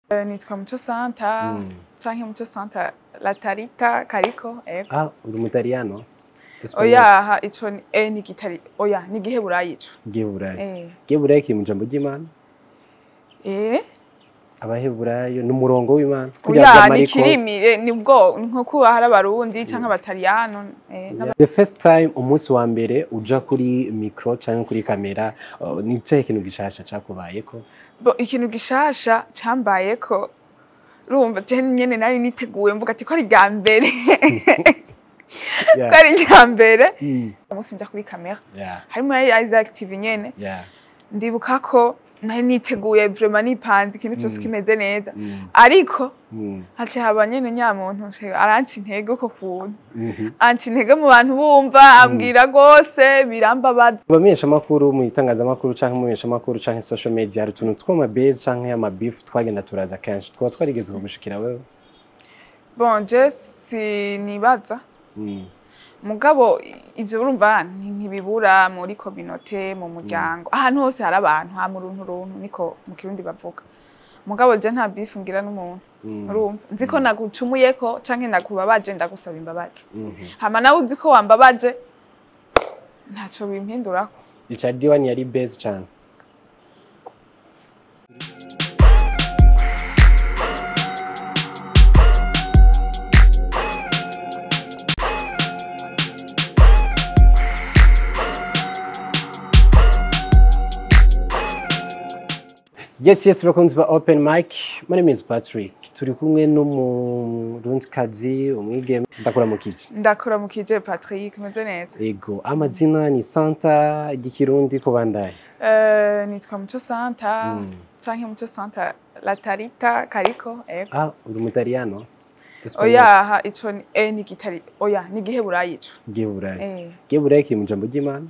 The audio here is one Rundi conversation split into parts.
Eh, nitwa Muco Santa canke Muco Santa Latarita Kariko ego Ah, uri umutariyano? oya ha ico ni eh ni gitari oya ni giheburayi ico Giheburayo. eh Giheburayo kiri mu jambo ry'Imana? eh Abaheburayo ni umurongo w'Imana? Kurya oya bya ni Mariko. kirimi eh, ni bwo nko kuba hari abarundi canke abataliyano eh n'aba- The first time umunsi wa mbere uja kuri micro canke kuri kamera uh, ni icahe kintu gishasha cakubayeko? bo ikintu gishasha cambayeko urumva je nyene nari niteguye mvuga ati ko ari bwa mbere Yeah. ko ari bwa mbere Mm. umunsi nja kuri kamera Yeah. harimo ya Isaac TV nyene Yeah. ndibuka ko nari niteguye vraiment nipanze ikintu cyose kimeze neza Mm. ariko Mm. haciye haba nyene nyamuntu nje aranca intege uko kuntu Mhm. anca intege mu bantu bumva ambwira rwose birambabaza abamenyeshamakuru mu itangazamakuru canke mu menyeshamakuru canke social media hari utuntu tw'amabase canke amabifu twagenda turaza kenshi twaba twarigeze kugushikira wewe bon je sinibaza Mm. mugabo i- ivyo urumva nti- ntibibura muri kominote mu muryango ahantu hose hari abantu ha mu runtu runtu niko mu kirundi bavuga mugabo je nta bifu ngira n'umuntu Mm. urumva nzi ko nagucumuyeko canke nakubabaje ndagusaba imbabazi Mhm. hama nawe uzi ko wambabaje ntaco bimpindurako Richard Diwan yari base cane Yes, yes, bakunzi ba Open Mic. My name is Patrick. Turi kumwe n'umurundikazi, umwigeme. Ndakora mu kici. ndakora mu kije Patrick meze neza Ego, amazina ni Santa igikirundi kubandanya. Eh, nitwa Muco Santa Mm. canke Muco Santa Latarita Kariko ego Ah, uri umutariyano? oya ha ico ni eh ni gitari oya ni giheburayi ico Giheburayo. eh Giheburayo kiri mu jambo ry'Imana?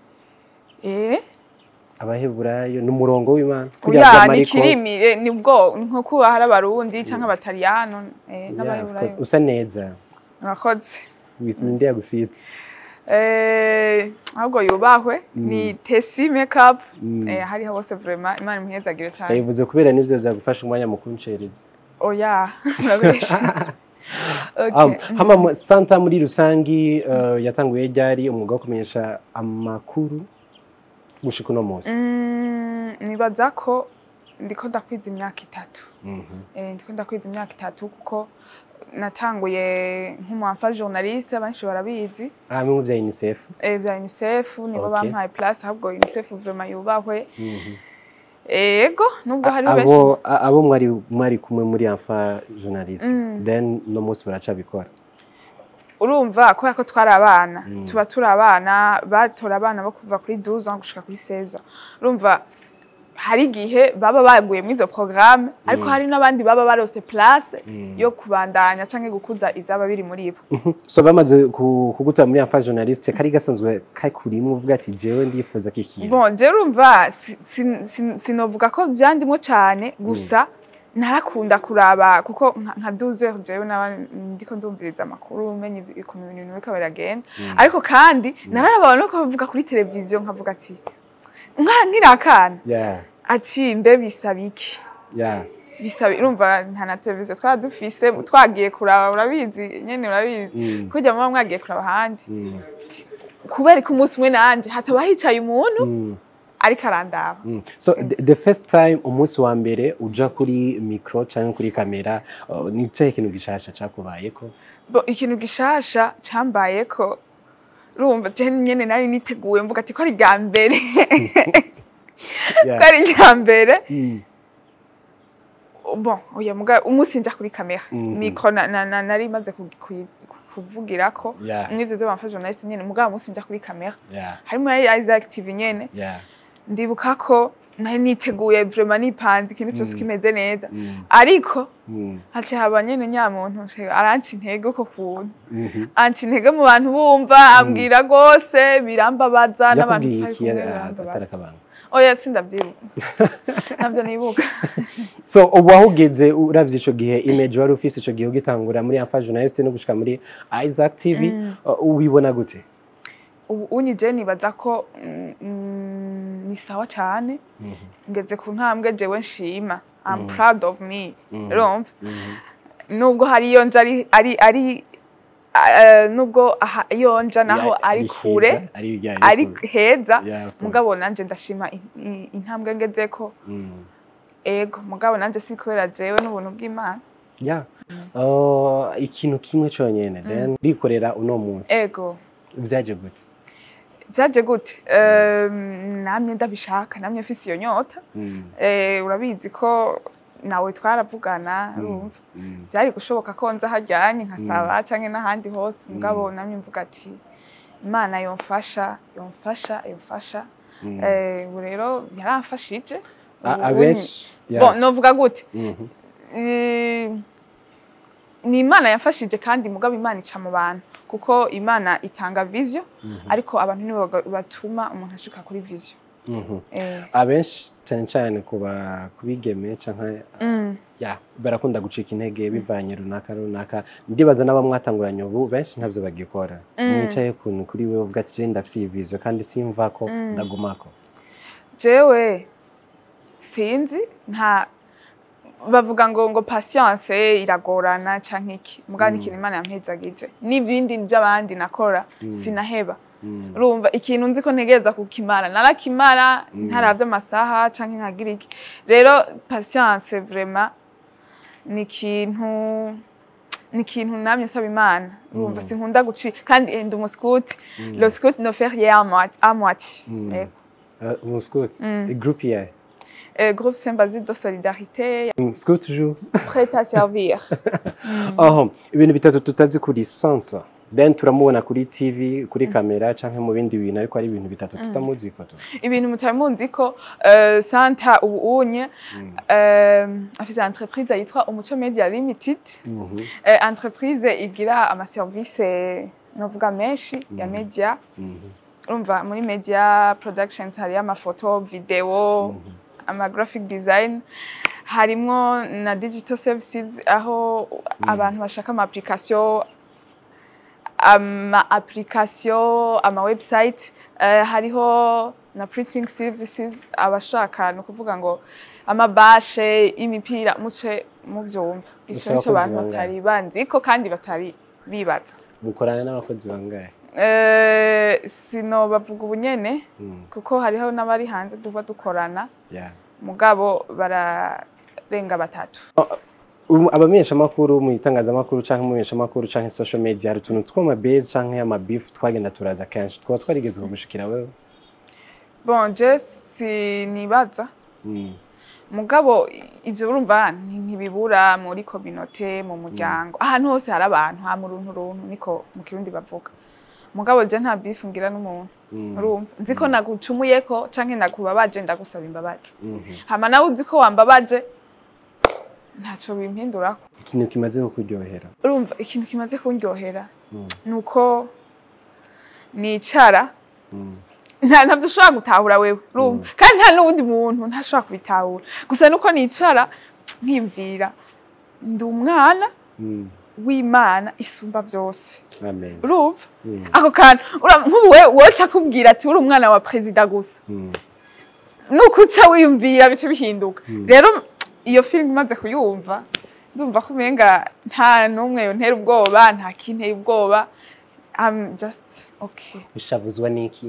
eh Abaheburayo ni umurongo w'Imana? Kurya oya bya ni Mariko. kirimi eh, ni bwo nko kuba hari abarundi canke abataliyano eh Yeah, of n'abaheburayo course. Usa neza. murakoze Ninde yagusitse? eh ahubwo yubahwe ni Tesi Makeup Mm. eh hariho bose vraiment imana imhezagire cane Yabivuze kubera nivyo vyagufasha umwanya mu kuncereza. oya murakoresha Um, okay hama mu- Santa muri rusangi uh, yatanguye ryari umwuga wo kumenyesha amakuru gushika uno munsi. Mm, nibaza ko ndiko ndakwiza imyaka itatu Mhm. eh, ndiko ndakwiza imyaka itatu kuko natanguye nk'umuhamfa journaliste benshi barabizi Ah, bimwe vya UNICEF. eh, vya UNICEF nibo Okay. bampaye place ahubwo UNICEF vraiment yubahwe Mhm. ego nubwo hari benshi abo a- abo mwari mwari kumwe muri afa journaliste Mm. then no munsi baracabikora urumva kubera ko twari abana Mm. tuba turi abana batora abana bo kuva kuri 12 ans gushika kuri 16 ans urumva hari igihe baba baguye muri izo programme ariko Mm. hari n'abandi baba barose place Mm. yo kubandanya canke gukuza ivyaba biri muri bo so bamaze ku- kugutora muri afa journaliste kari gasanzwe kakurimwe uvuga ati jewe ndifuza kikintu bon je urumva si- si- si- sinovuga ko vyandimwo cane gusa narakunda kuraba kuko nka- nka 12 heures jewe naba ndiko ndumviriza amakuru menye ukuntu ibintu biriko biragenda ariko kandi nararaba no kuvuga kuri televiziyo nkavuga ati nka nkiri akana yeah ati mbe bisaba iki yeah bisaba urumva nta na televiziyo twaba dufise twagiye kuraba urabizi nyene urabizi Mm. kurya muba mwagiye kuraba ahandi Mm. kubera ko umunsi umwe nanje hataba hicaye umuntu Mm. ariko arandaba Mm. so the, the first time umunsi wa mbere uja kuri micro canke kuri kamera uh, ni icahe kintu gishasha cakubayeko bo ikintu gishasha cambayeko urumva je nyene nari niteguye mvuga ati ko ari bwa mbere Yeah. ko ari bwa mbere Mm. bon oya muga umunsi nja kuri kamera Mhm. mikro na, na, na, nari maze ku- ku- kuvugirako Yeah. mw'ivyo vyo bamfa journaliste nyene muga umunsi nja kuri kamera yeah harimo ya Isaac TV nyene yeah ndibuka ko nari niteguye vraiment nipanze ikintu cyose Mm. kimeze neza Mm. ariko Mm. haciye haba nyene nyamuntu nje aranca intege uko kuntu Mhm. anca intege mu bantu bumva ambwira rwose birambabaza n'abantu yakubwiye twari iki kumwe ah, birambabaza atarakabanga oya sindavyibuka navyo nibuka so ubu wahugeze uravye ico gihe image wari ufise ico gihe ugitangura muri afa journaliste no gushika muri Isaac TV uh, ubibona gute ubu unyije nibaza ko mm, mm, ni sawa cane ngeze ku ntambwe jewe nshima I'm proud of me Mhm. urumva Mhm. nubwo hari iyo nja ari ari ari eh, nubwo aha- iyo nja naho Ya- ari heza, kure ari ya- ari kure. heza Ya, kure. mugabo nanje ndashima in- in- intambwe ngezeko Mm. ego mugabo nanje si kubera jewe n'ubuntu bw'imana ya Uh, ikintu kimwe cyonyine then bikorera uno munsi ego byaje gute byaje gute Ehm, namye ndabishaka namye mfise iyo nyota Mm. Eh, urabizi ko nawe twaravugana urumva Mm. byari gushoboka ko nza hajyanye nkasaba canke n'ahandi hose mugabo namye mvuga ati imana yomfasha yomfasha yomfasha Mm. Eh, ubu rero yaramfashije A- Ubu abenshi ni- ya. bon novuga gute Mhm. Eh, ni imana yafashije kandi mugabo imana ica mu bantu kuko imana itanga vision ariko abantu nibo baga- batuma umuntu ashika kuri vision Mhm. eh, abenshi cyane cyane kuba kubigeme canke mm, ya barakunda gucika intege bivanye runaka runaka ndibaza n'abamwatanguranye ubu benshi ntabyo bagikora mwicaye kuntu kuri we uvuga ati je ndafise iyi vision kandi simvako ndagumako jewe sinzi nta bavuga ngo ngo patience iragorana canke iki mugabo ni ikintu imana yampezagije n'ibindi by'abandi nakora sinaheba Mm. urumva ikintu nzi ko ntegereza kukimara narakimara ntaravye amasaha canke nkagira iki rero patience vraiment ni ikintu ni ikintu namye nsaba imana urumva sinkunda guci kandi eh, ndi umuskuti le scout ne fait rien à moi- à moitié Mm. Yego. Uh, mu scout groupe yayo Euh, groupe Sympathie de Solidarité, scout toujours prêt à servir. aho ibintu bitatu tutazi kuri centre then turamubona kuri tv kuri kamera canke mu bindi bintu ariko ari ibintu bitatu tutamuzi ko tu ibintu mutari muzi ko euh, Santa ubu unye euh, afise entreprise yitwa Umuco Media Limited Mhm. euh, entreprise igira amaservice novuga menshi ya media Mhm. urumva muri media productions hariyo amafoto video ama graphic design harimwo na digital services aho abantu bashaka ama application ama application ama website eh, hariho na printing services abashaka ni ukuvuga ngo amabashe imipira muce muvyumva ico Ufise nico abakozi abantu bangahe? batari banziko kandi batari bibaza mukorana n'abakozi bangahe Eh, sino bavuga ubunyene Mm. kuko hariho n'abari hanze duba dukorana Yeah. mugabo bararenga batatu Ubu abamenyeshamakuru mu itangazamakuru canke mu menyeshamakuru canke social media hari utuntu tw'amabase canke amabifu twagenda turaza kenshi twaba twarigeze kugushikira wewe bon je sinibaza Mm. mugabo i- ivyo urumva nti- ntibibura muri kominote mu muryango ahantu hose hari abantu ha mu runtu runtu niko mu kirundi bavuga mugabo je nta bifu ngira n'umuntu Mm. urumva nzi ko nagucumuyeko canke nakubabaje ndagusaba imbabazi Mhm. hama nawe uzi ko wambabaje ntaco bimpindurako ikintu kimaze kukuryohera urumva ikintu kimaze kundyohera Mm. nuko nicara Mm. nta ntabyo ushobora gutahura wewe urumva kandi nta n'uwundi muntu ntashobora kubitahura gusa nuko nicara nkimvira ndi umwana Mm. w'imana isumba byose amen urumva Mm. ako kantu ura- nk'ubu we woca akubwira ati uri umwana wa perezida gusa Mm. nuko uca wiyumvira bice bihinduka rero iyo filime imaze kuyumva ndumva ko umenga nta n'umwe yontera ubwoba nta kinteye ubwoba I'm just okay ushavuzwa n'iki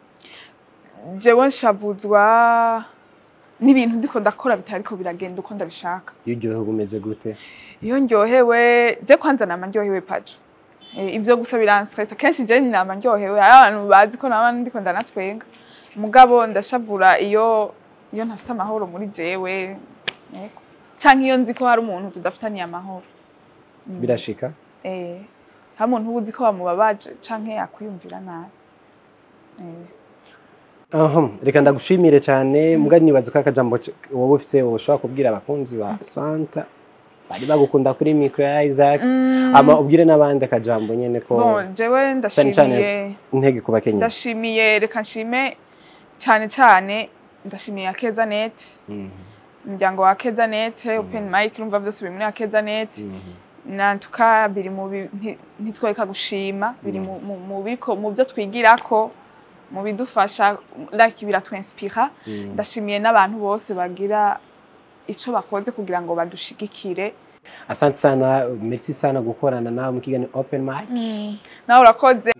jewe nshavuzwa n'ibintu ndiko ndakora bitariko biragenda uko ndabishaka iyo uryohewe umeze gute iyo ndyohewe je kwanza nama ndyohewe pajo Eh, ivyo gusa biranstresa kenshi je nama ndyohewe hari abantu bazi ko naba ndiko ndanatwenga mugabo ndashavura iyo iyo ntafite amahoro muri jewe yego canke iyo nzi ko hari umuntu tudafitaniye amahoro birashika eh hari umuntu uba uzi ko wamubabaje canke yakwiyumvira nabi eh Aha, reka ndagushimire cyane muga nibaza ko akajambo c- wowe ufise ushobora kubwira abakunzi ba Santa bari bagukunda kuri micro ya Isaac ama ubwire n'abandi akajambo nyene ko bon jewe cyane ndashimiye intege ku bakenyezi ndashimiye reka nshime cyane cyane ndashimiye akeza net Mhm, umuryango wa akeza net open mic urumva byose biri muri akeza net mhm, nantuka biri mu bi- nti- ntitwereka gushima biri mu- mu- mu biriko mu byo twigirako mu bidufasha like biratwenspira mhm. ndashimiye n'abantu bose bagira ico bakoze kugira ngo badushigikire asante sana merci sana gukorana nawe mu kiganiro open mic nawe urakoze